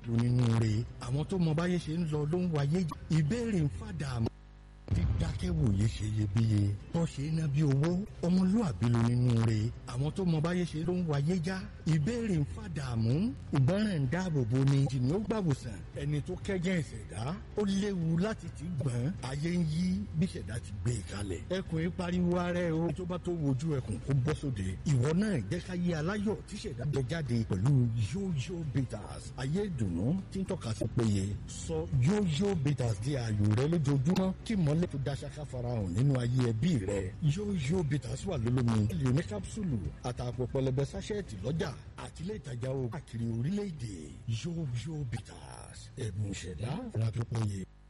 onínúure àwọn tó mọ báyé ṣe ń lọ ló ń wáyé ìbéèrè ń fàdà dídákẹ́wòye ṣe iyebíye tó ṣe é ná bí owó ọmọlúàbí ló nínú re àwọn tó mọ báyé ṣe ló ń wáyé já ìbéèrè ń fàdàmú ìgbọràn ń dáàbò bo ni jìnnì ó gbàwòsàn ẹni tó kẹ́gẹ́ ìṣẹ̀dá ó léwu láti ti gbọ̀n ayé ń yí bí ìṣẹ̀dá ti gbé e kalẹ̀ ẹkùn yìí pariwo ara ẹ o tó bá tó wojú ẹkùn kó bọ́ sóde ìwọ náà jẹ́ ká yé aláyọ̀ tí ìṣẹ̀dá jẹ jáde pẹ̀lú yóyó bitters ayé ìdùnnú tí ń tọ́ka sí péye sọ yóyó bitters di ààyò rẹ lójoojúmọ́ kí mọ́lẹ̀ tó dáṣáká farahàn nínú ayé ẹbí rẹ yóyó bitters wà lólómi lè ní kápsúlù àtàpọ̀ pẹlẹbẹ sáṣẹ́ẹ̀tì lọ́jà àtìlẹ́ ìtajà o káàkiri orílẹ̀-èdè yóyó bitters ẹ̀bùn ìṣẹ̀dá ìrìnàjò péye.